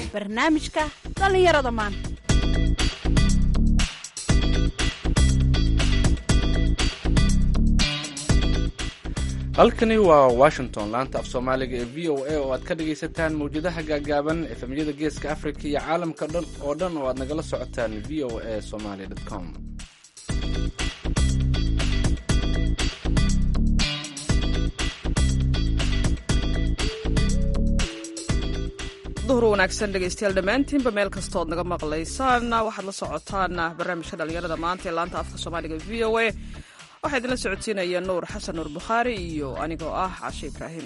barnaamijka dhallinyarada maanta halkani waa washington laanta af soomaaliga ee v o a oo aad ka dhagaysataan mawjadaha gaagaaban efemyada geeska africa iyo caalamka dhan oo dhan oo aad nagala socotaan v o a somaly com duhur wanaagsan dhegaystayaal dhammaantiinba meel kastood naga maqlaysaan waxaad la socotaan barnaamijka dhallinyarada maanta ee laanta afka soomaaliga v o a waxaa idinla socodsiinaya nuur xasan nuur bukhaari iyo anigoo ah cashe ibraahim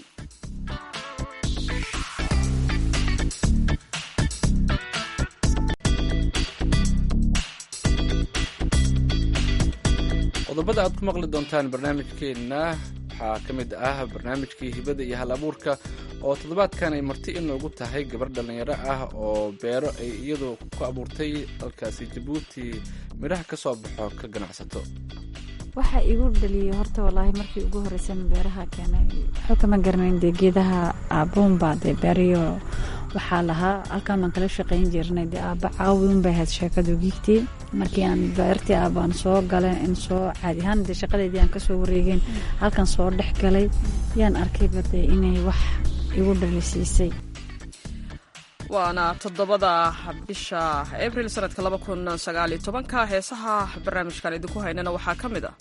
qodobada aad ku maqli doontaan barnaamijkeenna waxaa ka mid ah barnaamijkii hibada iyo hal abuurka oo toddobaadkan ay marti inoogu tahay gabar dhallinyaro ah oo beero ay iyadu ku abuurtay dalkaasi jabuuti midhaha ka soo baxo ka ganacsato waxa igu dhaliyay horta walaahi markii ugu horeysan beeraha keenay waxba kama garanayn dee geedaha aabuunba dee beeriyo waxaa lahaa halkaan baan kala shaqayn jirnay dee aaba caawin bay ahayd sheekadu giigtii markii aan beertii aabaan soo galay in soo caadi ahaan dee shaqadeedii aan kasoo wareegeen halkan soo dhex galay yaan arkayba dee inay wax igu dhalisiisay waana toddobada bisha abril sanadka laba kun sagaaliyo tobanka heesaha barnaamijkan idinku haynana waxaa ka mid ah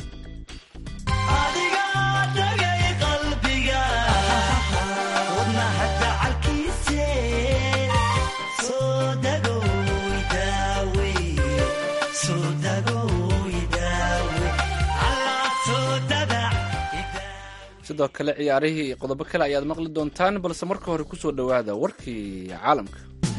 sidoo kale ciyaarihii iyo qodobo kale ayaad maqli doontaan balse marka hore kusoo dhowaada warkii caalamka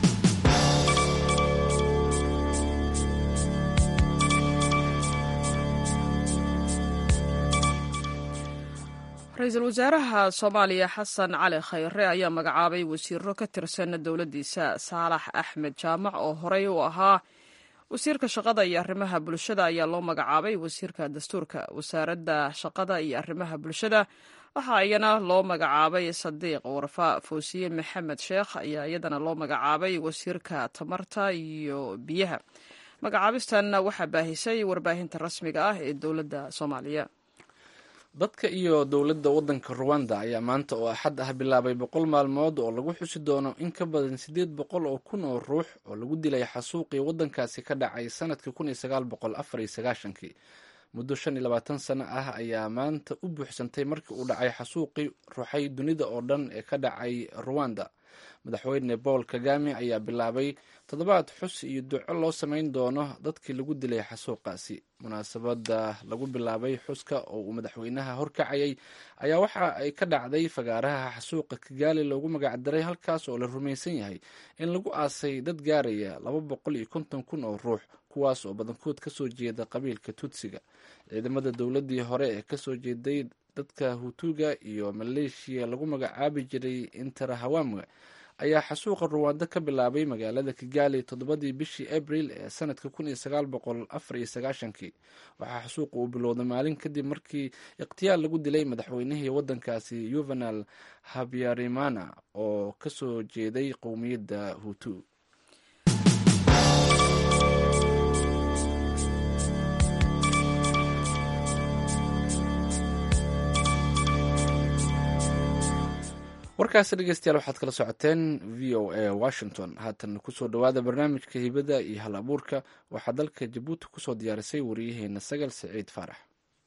ra-iisul wasaaraha soomaaliya xasan cali khayre ayaa magacaabay wasiiro ka tirsan dowladdiisa saalax axmed jaamac oo horey u ahaa wasiirka shaqada iyo arrimaha bulshada ayaa loo magacaabay wasiirka dastuurka wasaaradda shaqada iyo arrimaha bulshada waxaa iyana loo magacaabay sadiiq warfa foosiye maxamed sheekh ayaa iyadana loo magacaabay wasiirka tamarta iyo biyaha magacaabistan waxaa baahisay warbaahinta rasmiga ah ee dowladda soomaaliya dadka iyo dowladda waddanka ruwanda ayaa maanta oo axad ah bilaabay boqol maalmood oo lagu xusi doono in ka badan siddeed boqol oo kun oo ruux oo lagu dilay xasuuqii waddankaasi ka dhacay sanadkii kun iyo sagaal boqol afar iyo sagaashankii muddo shan iyo labaatan sano ah ayaa maanta u buuxsantay markii uu dhacay xasuuqii ruuxay dunida oo dhan ee ka dhacay ruwanda madaxweyne paul kagame ayaa bilaabay toddobaad xus iyo duco loo samayn doono dadkii lagu dilay xasuuqaasi munaasabada lagu bilaabay xuska oo uu madaxweynaha horkacayay ayaa waxa ay ka dhacday fagaaraha xasuuqa kigaali loogu magacdaray halkaas oo la rumaysan yahay in lagu aasay dad gaaraya laba boqol iyo konton kun oo ruux kuwaas oo badankood kasoo jeeda qabiilka tutsiga ciidamada dowladii hore ee kasoo jeeday dadka hutuga iyo maleeshiya lagu magacaabi jiray interahawamu ayaa xasuuqa ruwaando ka bilaabay magaalada kigaali toddobadii bishii abril ee sanadka kun iyo sagaal boqol afar iyo sagaashankii waxaa xasuuqa uu bilowday maalin kadib markii ikhtiyaar lagu dilay madaxweynihii waddankaasi yuvenal habyarimana oo kasoo jeeday qowmiyadda hutu warkaasi dhegeystayaal waxaad kala socoteen v o a washington haatan kusoo dhowaada barnaamijka hibada iyo hal abuurka waxaa dalka jabuuti kusoo diyaarisay wariyaheena sagal siciid faarax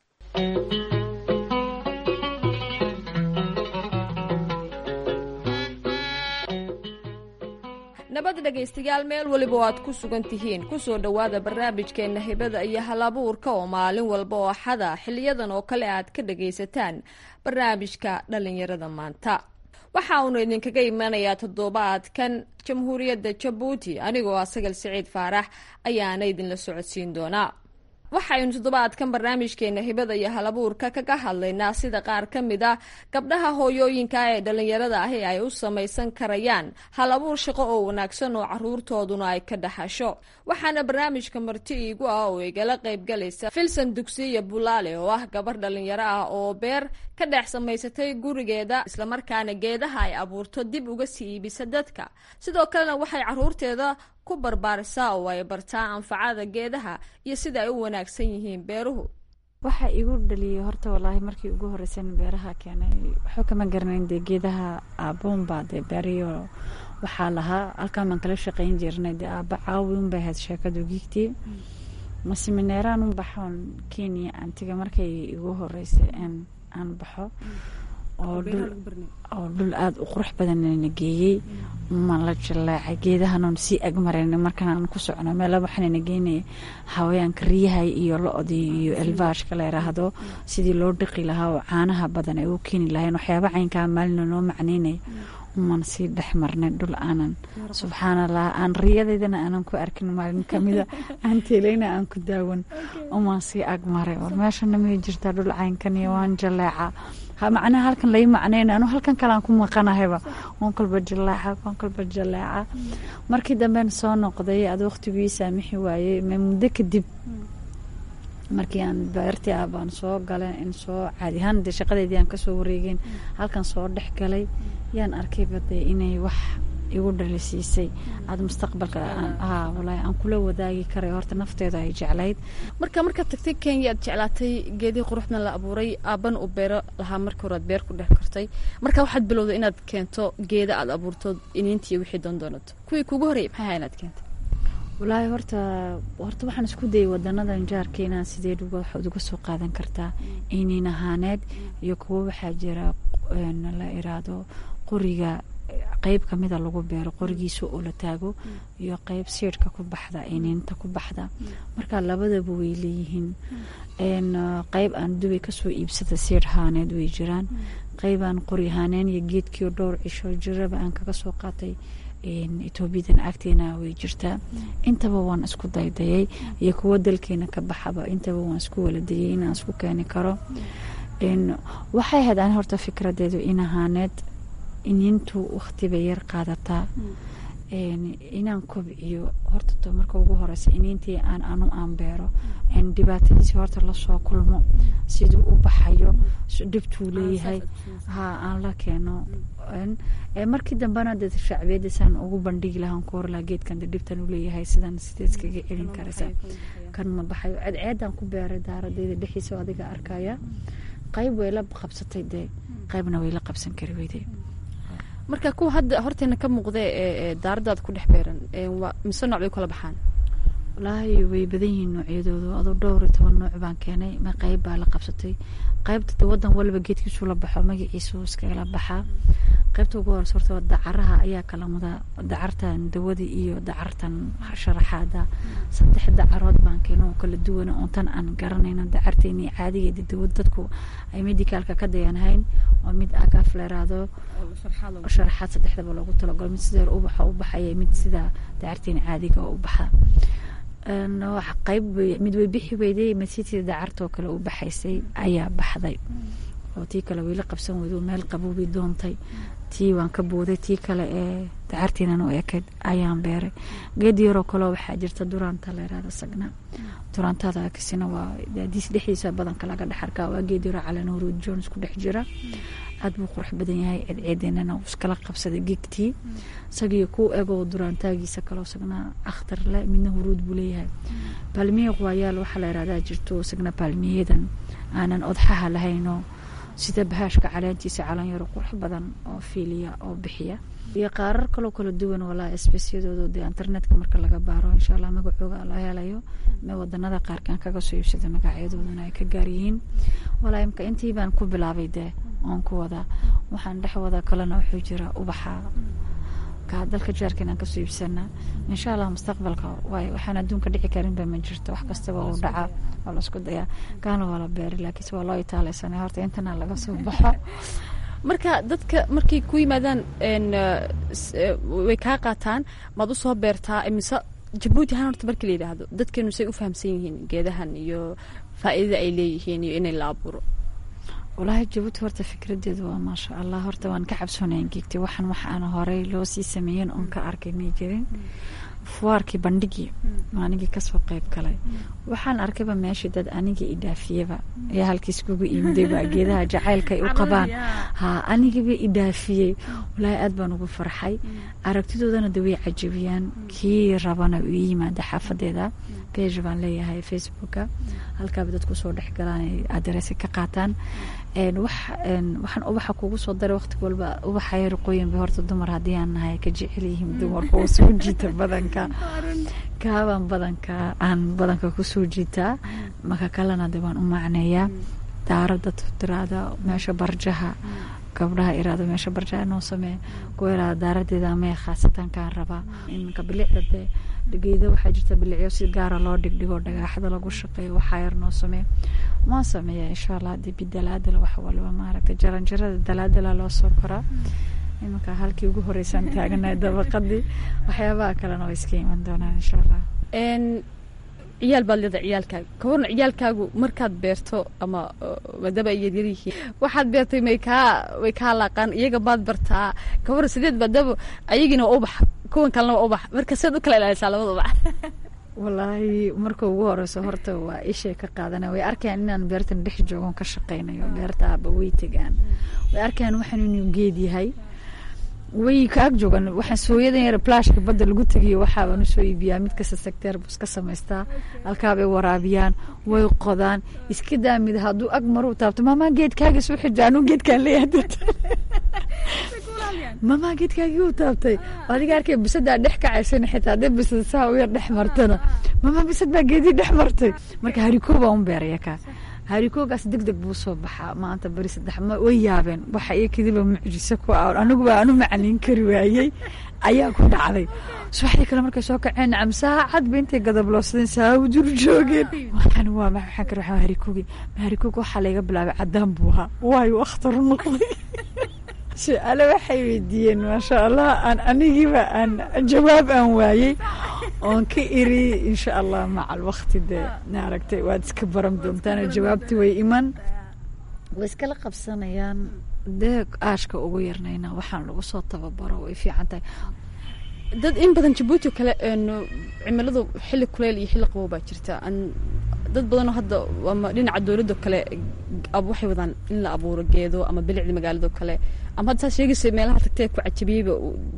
nabad dhegaystayaal meel weliba oo aad ku sugan tihiin kusoo dhowaada barnaamijkeenna hibada iyo halabuurka oo maalin walba oo xada xiliyadan oo kale aad ka dhagaysataan barnaamijka dhallinyarada maanta waxa uunu idinkaga imanayaa toddobaadkan jamhuuriyadda jabuuti anigoo ah sagal siciid faarax ayaana idinla socodsiin doonaa waxaynu toddobaadkan barnaamijkeena hibada iyo halabuurka kaga hadlaynaa sida qaar ka mid a gabdhaha hooyooyinka ee dhallinyarada ahi ay u samaysan karayaan hal abuur shaqo oo wanaagsan oo caruurtooduna ay ka dhaxasho waxaana barnaamijka marti iigu ah oo igala qaybgalaysa filson dugsiya bulaale oo ah gabar dhallinyaro ah oo beer ka dhex samaysatay gurigeeda islamarkaana geedaha ay abuurto dib uga sii iibisa dadka sidoo kalena waxay caruurteeda ku barbaarisaa oo ay bartaa anfacada geedaha iyo sida ay u wanaagsan yihiin beeruhu waxa igu dhaliyay horta walaahi markii ugu horeysan beeraha keenay waxba kama garanayn dee geedaha aabuunbaa dee beeriyo waxaa lahaa halkaan baan kala shaqeyn jirnay dee aaba caawi unbay ahayd sheekadu giigtii masimeneeraan un baxoon kenya antiga markay igu horeysay aan baxo oo dhul aada u qurux badanna geeyey ma la jaleecay geedahanoon sii agmarayna markaan aan ku socno meela waxaanana geynaya hawayaanka riyaha iyo lo-dii iyo elvaashka la yiraahdo sidii loo dhiqi lahaa oo caanaha badan ay u keeni lahayn waxyaaba caynkaa maalina noo macneynaya umaan sii dhex marnay dhul aanan subxaanallah aan riyadeydana aanan ku arkin maalin kamida aan teeleyna aan ku daawan umaan sii agmaray war meeshana may jirtaa dhul caynkan iyo waan jaleeca macnaha halkan lai macnayna anu halkan kalean ku maqanahayba waan kolba jaleeca waan kolba jaleeca markii damben soo noqday ad waqtigii saamixi waayey muddo kadib markii aan beertii ah baan soo galay in soo caadi ahaan dee shaqadeydii aan kasoo wareegeen halkan soo dhex galay yaan arkayba dee inay wax igu dhalisiisay aada mustaqbalka walaahi aan kula wadaagi karay horta nafteeda ay jeclayd marka markaad tagtay kenya aad jeclaatay geedihii quruxdan la abuuray aaban u beero lahaa marka hore aad beer ku dhex kartay marka waxaad bilowday inaad keento geeda aad abuurto iniintiiyo wixii doondoonato kuwii kugu horreeyay maxay ahaa inaad keento walaahi horta horta waxaan isku dayay wadanadan jaarka inaan sideed waxaad uga soo qaadan kartaa iniin ahaaneed iyo kuwo waxaa jira la iraahdo qoriga qeyb kamida lagu beero qorigiisa oo la taago iyo qeyb siidhka ku baxda iniinta ku baxda marka labadaba way leeyihiin qeyb aan dubay kasoo iibsada siidh ahaaneed way jiraan qeyb aan qori ahaaneen iyo geedkiio dhowr cisho jiraba aan kaga soo qaatay etoobiyadan agteena way jirtaa intaba waan isku daydayay iyo kuwo dalkeena ka baxaba intaba waan isku waladayay inaan isku keeni karo waxay ahayd aan horta fikradeedu in ahaaneed iniintu waqtiba yar qaadataa inaan kobciyo horta to marka ugu horeysa iniintii aan anu aan beero dhibaatadiisi horta lasoo kulmo siduu u baxayo dhibtuu leeyahay ha aan la keeno markii dambena dee shacbiyadisaan ugu bandhigi lahaan ku hor lahaa geedkan dee dhibtan u leeyahay sidan sidee iskaga celin karaysa kan ma baxayo ceedceedaan ku beeray daaradeyda dhexiisa adiga arkaya qayb way la qabsatay dee qaybna way la qabsan kari weyday marka kuwa hadda horteena ka muuqda ee daaradaad ku dhex beeran mise nooc bay kala baxaan walaahi way badan yihiin noocyadoodu adoo dhowr iyo toban nooc baan keenay ma qayb baa la qabsatay qaybta de wadan waliba geedkiisu la baxo magaciisu iskagala baxaa qaybta ugu horeysa horta dacaraha ayaa kala mudaa dacartan dawada iyo dacartan sharaxaada saddex dacarood baan keeno oo kala duwana oon tan aan garanayna dacarteeni caadigeeda dawad dadku ay medicaalka ka dayanhayn oo mid agaaf leeraado sharaxaad saddexdaba loogu talagalo mid sideer ubaxa u baxaya mid sida dacarteeni caadiga oo u baxa qayb mid way bixi weyday masitii dacartoo kale u baxaysay ayaa baxday oo tii kale wayla qabsan weydo meel qaboobay doontay tii waan ka booday tii kale ee dacartiinan u ekayd ayaan beeray geed yaroo kaleo waxaa jirta duraanta leeraada sagna duraantada kasina waa daadiis dhexdiisa badanka laga dhex arkaa waa geed yaroo calanuuruud jones ku dhex jira aad buu qurux badan yahay ceedceedeenana uu iskala qabsaday gegtii isagiyo ku egoo duraantaagiisa kaloo sagna akhtar le midna huruud buu leeyahay baalmiye waayaal waxaa la yirahdaa jirto sagna baalmiyadan aanan odxaha lahaynoo sida bahaashka caleentiisa calanyaro qurux badan oo fiiliya oo bixiya iyo qaarar kaloo kala duwan walaa esbesiyadooda dee internetka marka laga baaro insha allah magacooga la helayo me wadanada qaarkaan kaga soo iibsada magacyadoodana ay ka gaaryihiin walaa imka intii baan ku bilaabay dee oon ku wadaa waxaan dhex wada kalena wuxuu jira ubaxa ka dalka jaarka inaan kasoo iibsana insha allah mustaqbalka waay waxaan adduunka dhici karinba ma jirto wax kastaba uu dhacaa waa la isku dayaa kaana waa la beeri laakiinse waa loo itaaleysanay horta intana laga soo baxo marka dadka markay ku yimaadaan way kaa qaataan maad usoo beertaa mise jabuuti ahaan horta markii la yidhaahdo dadkeenu say u fahamsan yihiin geedahan iyo faa'iidada ay leeyihiin iyo inay la abuuro walaahi jabuuti horta fikradeedu waa maasha allah horta waan ka cabsoonayan geegtay waxaan wax aan horey loo sii sameeyen oon ka arkay may jirin fuwaarkii bandhigii anigii kasoo qeyb galay waxaan arkayba meeshii dad anigii idhaafiyeba ayaa halkiis kugu iimidayba geedaha jacaylkaay u qabaan ha anigiiba idhaafiyey walaahi aad baan ugu farxay aragtidoodana de way cajabiyaan kii rabana u yimaada xaafadeeda bege baan leeyahay facebooka halkaaba dadku soo dhex galaan ay adereesa ka qaataan waxaan ubaxa kugu soo daray waqti walba ubaxa yarqooyin bay horta dumar haddii aan nahay ka jecel yihiin dumarka oo soo jiita badanka kaabaan badanka aan badanka kusoo jiitaa maka kalena de waan u macneeyaa daarada tiraada meesha barjaha gabdhaha iraado meesha barjaha noo samee kuwa iraada daaradeeda amee khaasatan kaan rabaa iminka bilicda dee geeda waxaa jirta bilicyo si gaara loo dhigdhigo dhagaaxda lagu shaqeeyo waxaa yar noo samee maan sameeya insha allah hadii bidalaadala wax walba maaragta jaranjarada dalaadala loo soo koraa iminka halkii ugu horeysaan taaganahay dabaqadii waxyaabaha kalena way iska iman doonaan insha allah ciyaal baad leedahay ciyaalkaaga kawarna ciyaalkaagu markaad beerto ama maadaama ay yaryar yihiin waxaad beertay may kaa way kaa laaqaan iyaga baad bartaa kawarna sideed maadaama ayagiina waa ubax kuwan kalena waa ubax marka siad u kala ilaalisaa labada ubax walaahi marka ugu horeyso horta waa ishay ka qaadana way arkayaan inaan beertan dhex joogon ka shaqeynayo beerta aaba way tegaan way arkayaan waxaan inuu geed yahay way ka ag joogan waxaan sooyadan yar plashka badda lagu tegiyo waxaabaan usoo iibiyaa mid kasta secteer buu iska samaystaa halkaabay waraabiyaan way qodaan iska daamid hadduu ag maru taabto maamaa geedkaaga soo xija anuu geedkaan leeyahay mamaa geedkaagii u taabtay adiga arkay bisadaa dhex kacaysan xitaa hadday bisad saa u yar dhex martana mamaa bisad baa geedii dhex martay marka harikoo baa un beeraya kaa harikoogaas deg deg buu soo baxaa maanta beri saddex ma way yaabeen waxa iyo kadiba mucjiso ku ah aniguba aanu macniin kari waayey ayaa ku dhacday subaxdii kale markay soo kaceen nacam saacad ba intay gadabloodsadeen saa u dur joogeen waxaan waa ma waxaan kari waxaa harikoogi harikooga waxaa layga bilaabay caddaan buu ahaa waayo akhtaru noqday su-aale waxay weydiiyeen maasha allah aan anigiiba aan jawaab aan waayey oon ka iri insha allah macal wakti dee maaragtay waad iska baran doontaan jawaabti way iman way iskala qabsanayaan dee aashka ugu yarnayna waxaan lagu soo tababaro way fiican tahay dad in badan jabuuti oo kale cimiladu xilli kuleyl iyo xilli qabow baa jirta dad badanoo hadda ama dhinaca dowladdo kale waxay wadaan in la abuuro geedo ama bilicda magaalado kale ama hadda saa sheegaysa meelaha tagtee ku cajabiyeyba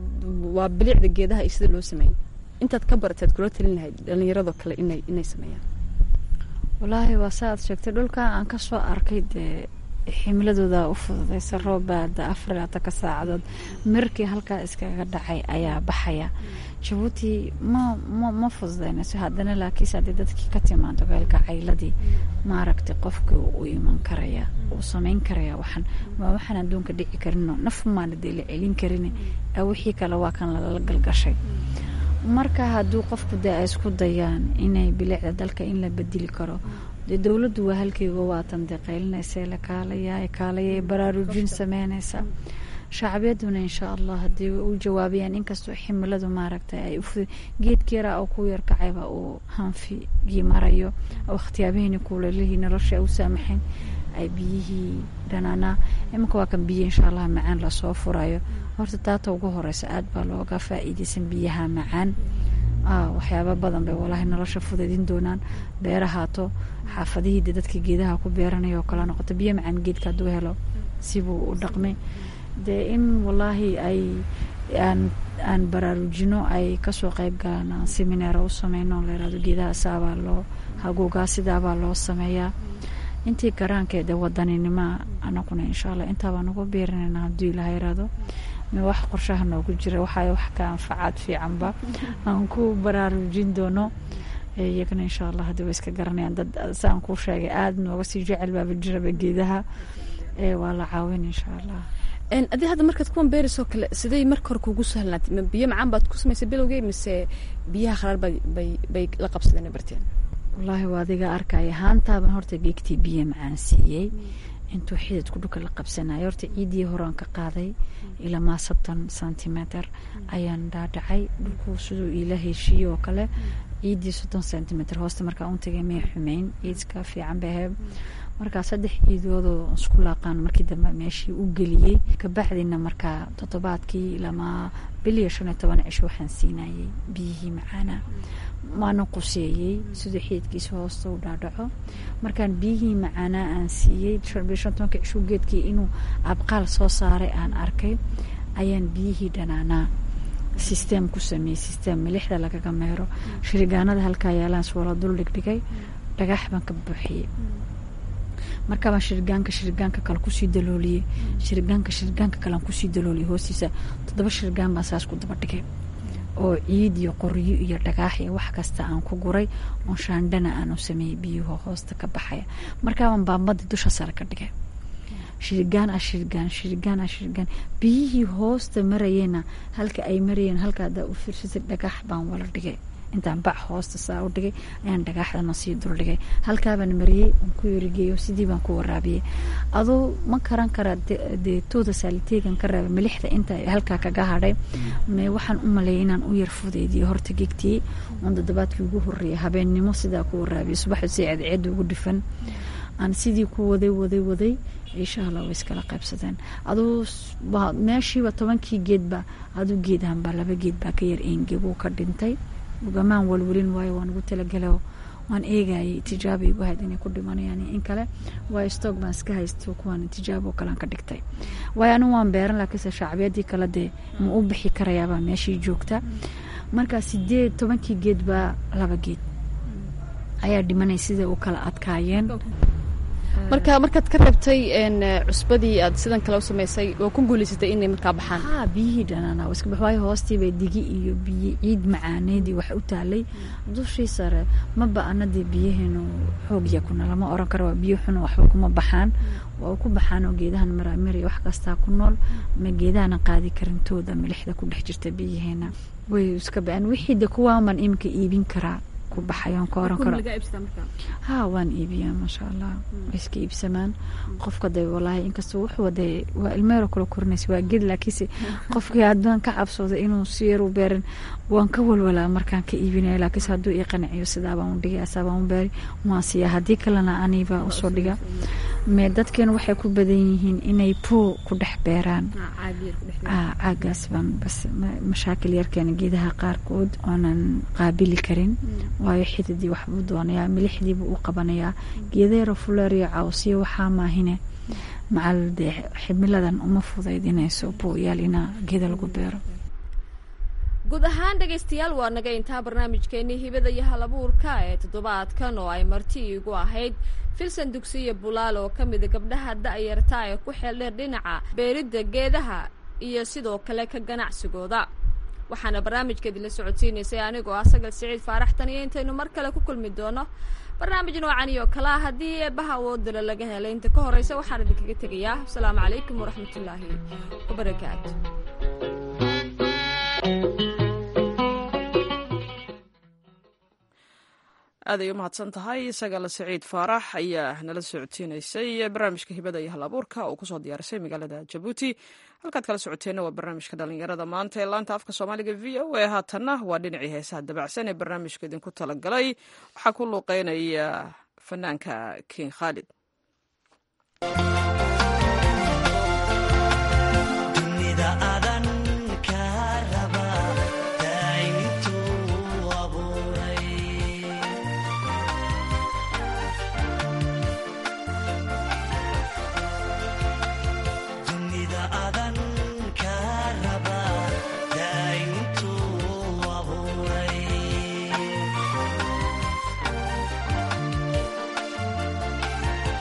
waa bilicda geedaha iyo sida loo sameeyey intaad ka barataad kula talin lahayd dhallinyaradoo kale inay inay sameeyaan wallaahi waa sa aad sheegtay dhulka aan ka soo arkay dee ximiladooda u fududaysa roobaada afar labaatan saacadood mirkii halkaa iskaga dhacay ayaa baxaya jabuuti ma ma ma fududaynayso haddana laakiinse haddii dadkii ka timaado geelka cayladii maaragtay qofkii u iman karaya uu samayn karaya waxaan waa waxaan adduunka dhici karino naf maana dee la celin karin wixii kale waa kan lala galgashay marka hadduu qofku dee ay isku dayaan inay bilicda dalka in la bedeli karo dee dowladdu waa halkeyga waatan dee qaylinaysa la kaalaya kaalaya baraarujin sameynaysa shacbiyaduna insha allah haddii u jawaabayaan inkastoo ximiladu maaragtay ay uf geedka yaraa oo ku yarkacayba uu hanfigii marayo wakhtiyaabihiina kuulalihii nolosha u saamaxayn ay biyihii dhanaanaa iminka waa kan biyo insha allah macaan lasoo furayo horta taata ugu horeysa aad baa looga faa-iideysan biyaha macaan waxyaaba badan bay walaahi nolosha fudaydin doonaan beerahaato xaafadihii de dadka geedaha ku beeranaya oo kala noqoto biyo macaan geedka hadduu helo sibuu u dhaqmay dee in walaahi ay aan aan baraarujino ay kasoo qeyb galaan aan semineera u sameyno layirahdo geedaha saabaa loo haguugaa sidaabaa loo sameeyaa intii garaankeeda wadaninimoa anaguna insha allah intaabaa nagu beerinayna hadduu ilaha yiraahdo ma wax qorshaha noogu jira waxaa wax ka anfacaad fiicanba aan ku baraarujin doono iyagana insha allah haddii way iska garanayaan dad saan kuu sheegay aada nooga sii jecel baaba jiraba geedaha waa la caawin insha allah adii hadda markaad kuwan beerisoo kale siday marka hore kuugu sahlnaatay ma biyo macaan baad ku samaysay bilowgey mise biyaha kharaar ba bay bay la qabsadeen barteen wallaahi waa adiga arkaya haantaaban horta geegtii biyo macaan siiyey intuu xididku dhulka la qabsanayo horta ciidii horaan ka qaaday ilamaa sabtan centimeter ayaan dhaadhacay dhulku siduu iila heshiiye oo kale ciidii soddon centimeter hoosta markaa un tagay may xumeyn ciidka fiican bay ahayd markaa saddex ciidoodoo isku laaqaan markii dambe meeshii u geliyey kabacdina markaa toddobaadkii ilamaa biliyo shan iyo toban cisho waxaan siinayay biyihii macaana waana quseeyey siduu xididkiisa hoosta u dhaadhaco markaan biyihii macaanaa aan siiyey biyo shan tobanka cisho geedkii inuu abqaal soo saaray aan arkay ayaan biyihii dhanaanaa sisteem ku sameeyey sisteem milixda lagaga meero shirigaanada halkaa yaalaan swala dul dhigdhigay dhagax baan ka buuxiyey markaabaan shirigaanka shirigaanka kale kusii dalooliyey shirigaanka shirigaanka kalean kusii dalooliyey hoostiisa toddoba shirigaan baan saas ku daba dhigay oo ciid iyo qoryo iyo dhagaax iyo wax kasta aan ku guray oo shaandhana aanu sameeyey biyuhu hoosta ka baxaya markaabaan baambadii dusha sare ka dhigay shirigaan ah shirigaan shirigaan ah shirigaan biyihii hoosta marayeenna halka ay marayeen halka haddaa u fiirsatay dhagax baan wala dhigay intaan bac hoosta saa u dhigay ayaan dhagaaxdana sii dul dhigay halkaabaan mariyey aan ku yerigeeyo sidii baan ku waraabiyey aduu ma karan karaa dee tooda saaliteegan ka reeba milixda inta halkaa kaga hadhay me waxaan u maleeyay inaan u yar fudeydiyo horta gegtiyey oon toddobaadkii ugu horreeyay habeennimo sidaa ku waraabiyey subaxdu si ceedceeda ugu dhifan aan sidii ku waday waday waday insha allah way iskala qaybsadeen aduu meeshiiba tobankii geedba aduu geedahanba laba geed baa ka yar eengeguu ka dhintay ugamaan walwelin waayo waan ugu talagelo waan eegayay tijaaba igu hayd inay ku dhimanayaan in kale waayo stock baan iska haysto kuwaan tijaabo kalean ka dhigtay waayo anigu waan beeran laakiinse shacbiyadii kale dee ma u bixi karayaabaa meeshii joogta markaa sideed tobankii geed baa laba geed ayaa dhimanay sida u kala adkaayeen marka markaad ka reebtay cusbadii aad sidan kale u samaysay waa ku guulaysatay inay markaa baxaan ha biyihii dhanaana waa iska bax waayo hoostiibay digi iyo biyo ciid macaaneydii wax u taalay dushii sare maba anadii biyaheenu xoog yakuna lama oran karo waa biyo xun waxba kuma baxaan waa ku baxaan oo geedahan maraamiri wax kastaa ku nool ma geedahana qaadi karintooda milixda ku dhex jirta biyaheena way iska ba-aan wixii de kuwaaman iminka iibin karaa ku baxayoon ka oran karo ha waan iibiyaa maasha allah way iska iibsamaan qofka de walaahi inkastoo wuxuu de waa ilmeero kala korinaysa waa ged laakiinse qofkii haddaan ka cabsooda inuu si yar u beerin waan ka walwalaa markaan ka iibinaya laakiinse hadduu ii qanciyo sidaabaan u dhigay asaabaan u beeri waan siiyaa haddii kalena aniibaa usoo dhiga me dadkeenu waxay ku badan yihiin inay poo ku dhex beeraan caagaas baan bas mashaakil yarkeena geedaha qaarkood oonan qaabili karin waayo xididii waxbuu doonayaa milixdiibuu u qabanayaa geedaero fuleeriyo cawsiyo waxaa maahine macal dee ximiladan uma fudaydinayso booyaal inaa geeda lagu beero guud ahaan dhegaystayaal waa naga intaa barnaamijkeenii hibada iyo halabuurka ee toddobaadkan oo ay marti iigu ahayd filsan dugsiyo bulaal oo ka mida gabdhaha da-yarta ee ku xeeldheer dhinaca beeridda geedaha iyo sidoo kale ka ganacsigooda waxaana barnaamijkeedii la socodsiinaysay anigoo ah sagal siciid faaraxtan iyo intaynu mar kale ku kulmi doono barnaamij noocan iyo kale ah haddii eebbaha awoodala laga helay inta ka horreysa waxaan idinkaga tegayaa asalaamu calaykum waraxmatullaahi wabarakaatu aad ay u mahadsan tahay sagala siciid faarax ayaa nala socodsiinaysay barnaamijka hibada iyo hal abuurka oo kusoo diyaarisay magaalada jabuuti halkaad kala socoteenna waa barnaamijka dhalinyarada maanta ee laanta afka soomaaliga v o a haatanna waa dhinacii heesaha dabacsan ee barnaamijka idinku talagalay waxaa ku luuqeynaya fanaanka king khaalid Thank you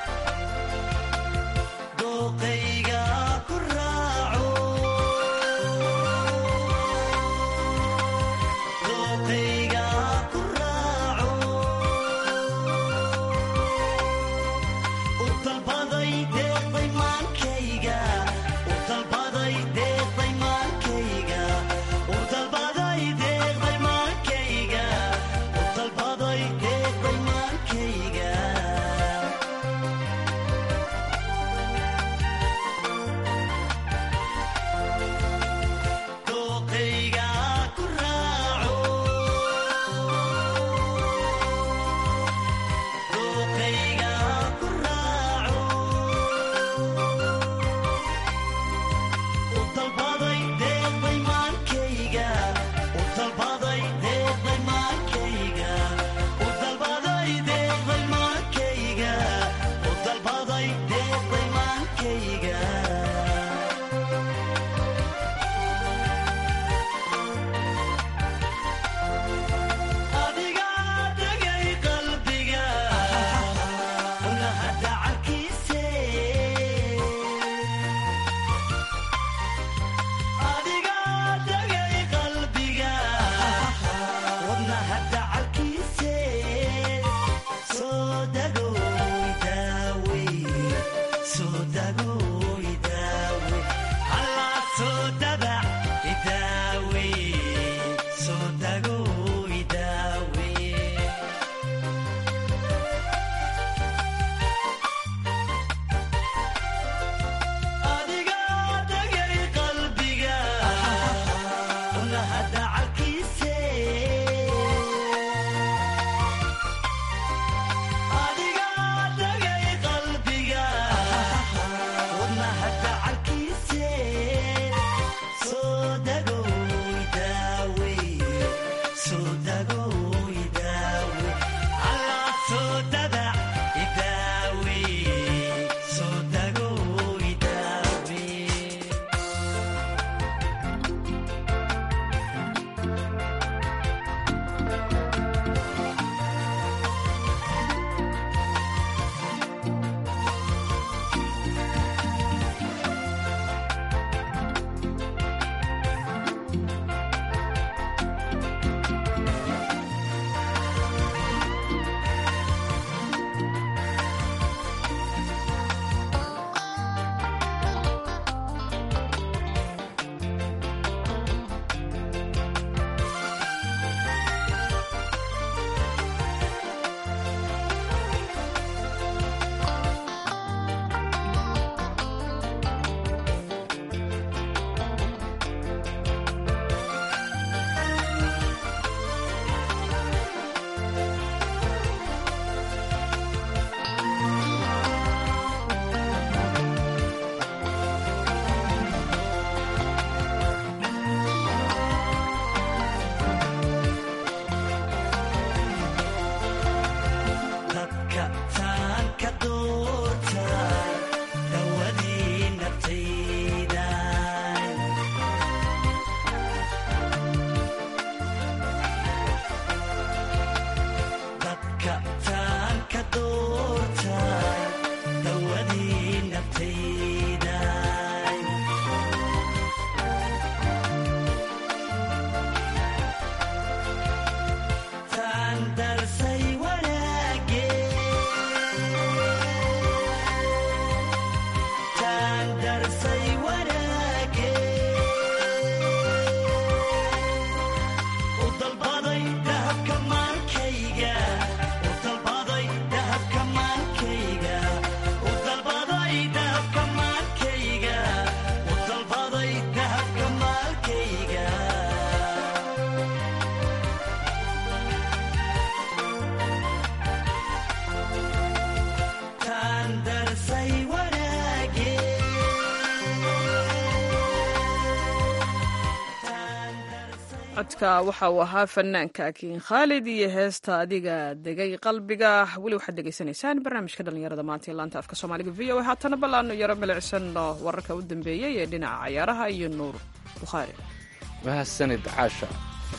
codka waxa uu ahaa fanaanka kiin khaalid iyo heesta adiga degay qalbiga weli waxaad degeysanaysaan barnaamijka dhallinyarada maanta ee laanta afka soomaaliga v o a haatana ballaano yaro milicsanno wararka u dambeeyey ee dhinaca cayaaraha iyo nuur bukhaari mahadsanid caasha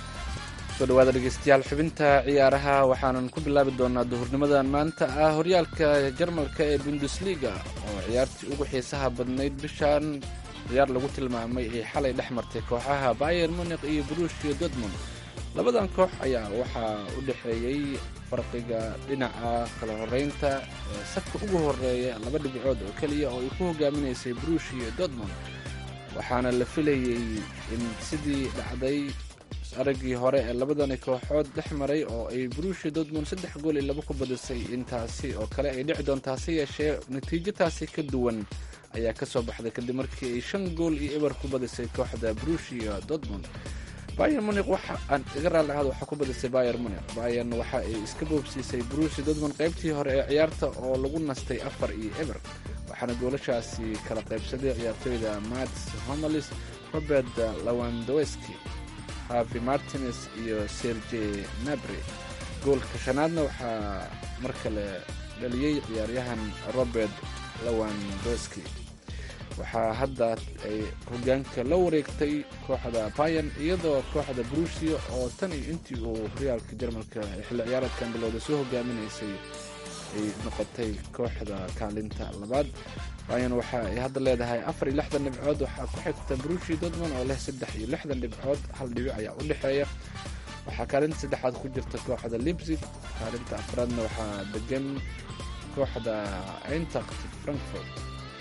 soo dhawaada dhegeystayaal xubinta ciyaaraha waxaanan ku bilaabi doonaa duhurnimadan maanta ah horyaalka jarmalka ee bundesliga oo ciyaartii ugu xiisaha badnayd bishan ciyaar lagu tilmaamay ay xalay dhex martay kooxaha bayer munik iyo brushio dortmund labadan koox ayaa waxaa u dhexeeyey farqiga dhinaca kala horeynta ee safka ugu horeeya laba dhibcood oo keliya oo ay ku hogaaminaysay brushio dortmund waxaana la filayey in sidii dhacday araggii hore ee labadani kooxood dhex maray oo ay brushio dortmund saddex gool iyo laba ku badisay intaasi oo kale ay dhici doonta hase yeeshee natiijo taasi ka duwan ayaa ka soo baxday kadib markii ay shan gool iyo eber ku badisay kooxda brushia dortmund bayer munik waxa aan iga raalli ahaad waxaa ku badisay bayer munik bayern waxa ay iska boobsiisay brushia dortmund qaybtii hore ee ciyaarta oo lagu nastay afar iyo eber waxaana goolashaasi kala qaybsaday ciyaartoyda mats homelis robert lawandoweski havi martines iyo serge nabri goolka shanaadna waxaa mar kale dhaliyey ciyaaryahan robert lawandoski waxaa hadda ay hogaanka la wareegtay kooxda bayan iyadoo kooxda brushia oo tan iyo intii uu horyaalka jarmalka ee xilli ciyaareedkan bilowda soo hogaaminaysay ay noqotay kooxda kaalinta labaad bayan waxa ay hadda leedahay afar iyo lixdan dhibcood waxaa ku xigta brushia dortmund oo leh saddex iyo lixdan dhibcood hal dhibic ayaa u dhexeeya waxaa kaalinta saddexaad ku jirta kooxda libsig kaalinta afraadna waxaa degan kooxda eintact frankfort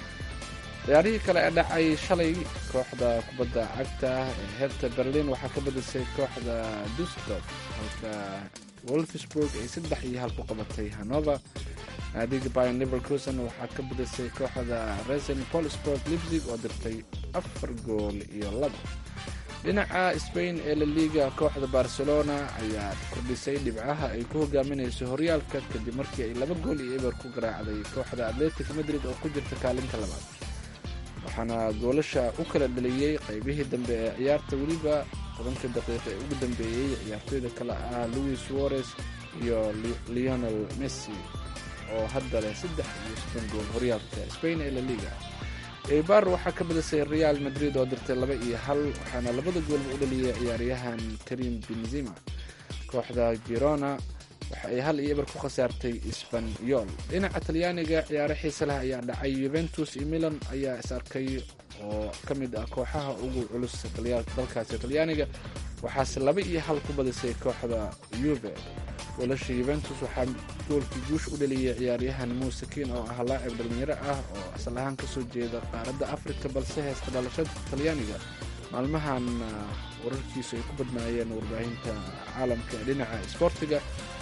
ciyaarihii kale ee dhacay shalay kooxda kubadda cagta ee herta berlin waxaa ka badisay kooxda dusdorf halka wolfsburg ay saddex iyo hal ku qabatay hanover naadiga bayan liverkusen waxaa ka badisay kooxda resen polsport libsig oo dirtay afar gool iyo laba dhinaca spain ee laliga kooxda barcelona ayaa kordhisay dhibcaha ay ku hogaaminayso horyaalka kadib markii ay laba gool iyo eber ku garaacday kooxda atletic madrid oo ku jirta kaalinta labaad waxaana goolasha u kala dhaliyey qaybihii dambe ee ciyaarta weliba tobanka daqiiqa ee ugu dambeeyey ciyaartoyda kale ah louis suarez iyo leonel messi oo hadda leh saddex iyo soddon gool horyaalka spain ee laliga eibar waxaa ka badisay real madrid oo dirtay laba iyo hal waxaana labada goolba u dhaliyey ciyaaryahan karim benzima kooxda girona waxa ay hal iyo eber ku khasaartay sbanyol dhinaca talyaaniga ciyaaro xiise leh ayaa dhacay yuventus iyo milan ayaa is arkay oo ka mid ah kooxaha ugu culus dalkaasi talyaaniga waxaase laba iyo hal ku badisay kooxda yuve goolasha yuventus waxaa goolkii guush u dhaliyey ciyaaryahan muusekiin oo ah laacib dhalinyaro ah oo asal ahaan kasoo jeeda qaaradda afrika balse heesta dhalashada talyaaniga maalmahan wararkiisu ay ku badnaayeen warbaahinta caalamka ee dhinaca isboortiga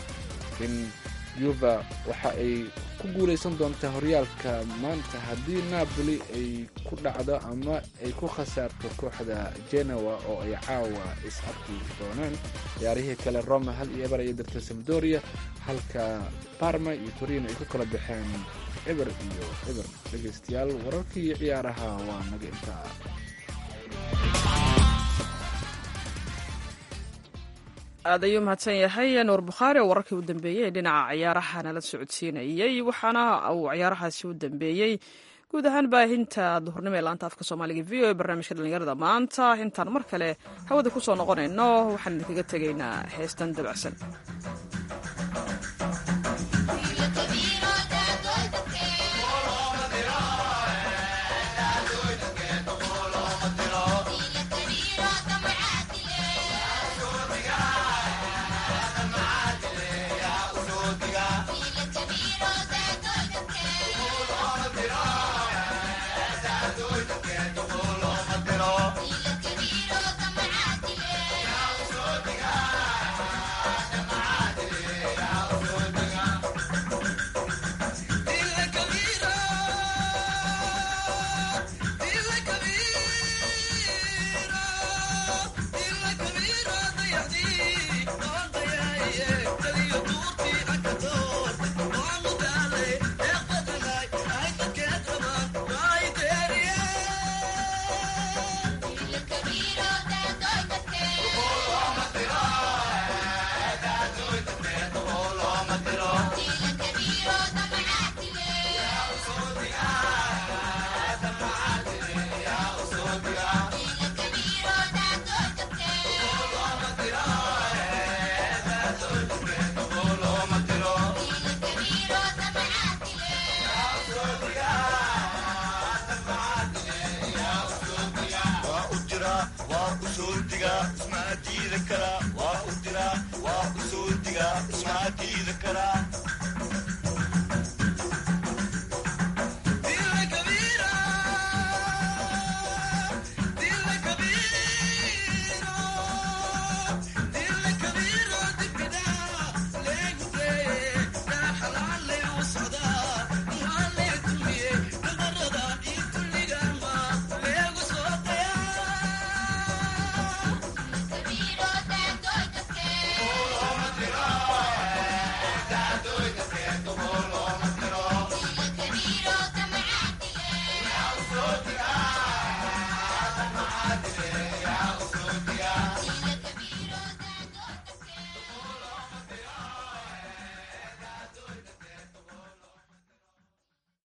in yuva waxa ay ku guulaysan doontaa horyaalka maanta haddii napoli ay ku dhacdo ama ay ku khasaarto kooxda genoa oo ay caawa is arki doonaan ciyaarihii kale roma hal iyo eber ayay dirtay samdoria halka barma iyo torino ay ku kala baxeen eber iyo eber dhegaystayaal wararkii ciyaaraha waa naga intaa aad ayuu mahadsan yahay nuur bukhaari oo wararkii u dambeeyey ee dhinaca ciyaaraha nala socodsiinayey waxaana uu ciyaarahaasi u dambeeyey guud ahaan baahinta duhurnimo ee laanta afka soomaaliga v o e barnaamijka dhallinyarada maanta intaan mar kale hawada ku soo noqonayno waxaan idinkaga tegaynaa heestan dabacsan Good. waa u diraa waa u soo digaa ismaa diida karaa